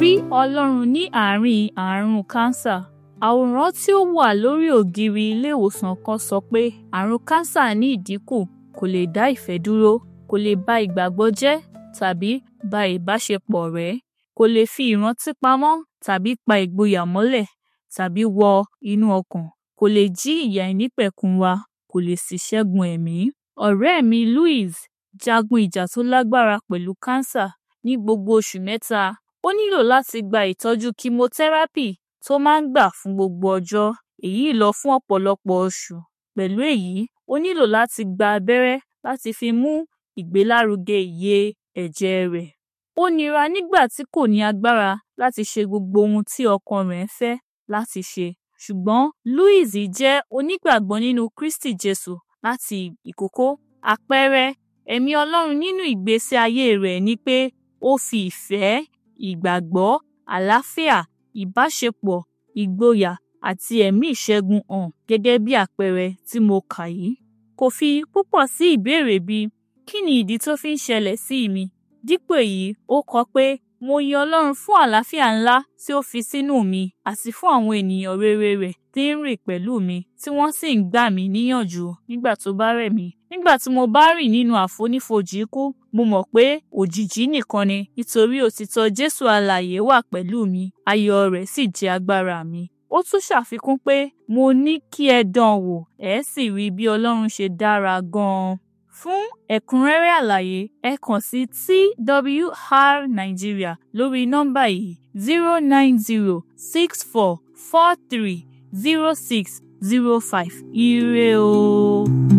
Ìrírí Ọlọ́run ní àárín àrùn kánsà. Àwòrán tí ó wà lórí ògiri ilé ìwòsàn kan sọ pé àrùn kánsà ní ìdínkù kò lè dá ìfẹ́ dúró, kò lè ba ìgbàgbọ́ jẹ́ tàbí ba ìbáṣepọ̀ rẹ́, kò lè fi ìrántí pamọ́ tàbí pa ìgboyà mọ́lẹ̀ tàbí wọ inú ọkàn, kò lè jí ìyà ìnípẹ̀kun wa, kò lè sì ṣẹ́gun ẹ̀mí. Ọ̀rẹ́ mi Louise jagun ìjà tó lágbára pẹ̀lú kánsà ní gbogbo oṣù mẹ́ta. Ó nílò láti gba ìtọ́jú chemotherapy tó máa ń gbà fún gbogbo ọjọ́, èyí lọ fún ọ̀pọ̀lọpọ̀ oṣù. Pẹ̀lú èyí, ó nílò láti gba abẹ́rẹ́ láti fi mú ìgbélárugẹ iye ẹ̀jẹ̀ rẹ̀. Ó nira nígbà tí kò ní agbára láti ṣe gbogbo ohun tí ọkàn rẹ̀ ń fẹ́ láti ṣe. Ṣùgbọ́n Louise jẹ́ onígbàgbọ́ nínú Kristi Jésù láti ìkókó. Àpẹẹrẹ ẹ̀mí Ọlọ́run nínú ìgbésí ayé rẹ̀ ni pé ó fi ìfẹ́, ìgbàgbọ́, àlàáfíà, ìbáṣepọ̀, ìgboyà àti ẹ̀mí ìṣẹ́gun hàn gẹ́gẹ́ bí àpẹẹrẹ tí mo kà yìí. Kò fi púpọ̀ sí ìbéèrè bíi kí ni ìdí tó fi ń ṣẹlẹ̀ sí mi? Dípò èyí, ó kọ pé mo yin Ọlọ́run fún àlàáfíà ńlá tí ó fi sínú mi àti fún àwọn ènìyàn rere rẹ̀ tí ń rìn pẹ̀lú mi tí wọ́n sì ń gbà mí níyànjú nígbà tó bá rẹ̀ mí. Nígbà tí mo bá rìn nínú àfonífojì ikú, mo mọ̀ pé òjìji nìkan ni nítorí òtítọ́ Jésù alààyè wà pẹ̀lú mi, ayọ̀ rẹ̀ sì jẹ́ agbára mi. Ó tún ṣàfikún pé mo ní kí ẹ dán wò, ẹ sì rí bí Ọlọ́run ṣe dára gan-an. Fún ẹ̀kúnrẹ́rẹ́ àlàyé, ẹ kàn sí TWR Nigeria lórí nọ́mbà yìí zero nine zero six four four three zero six zero five. Ire o.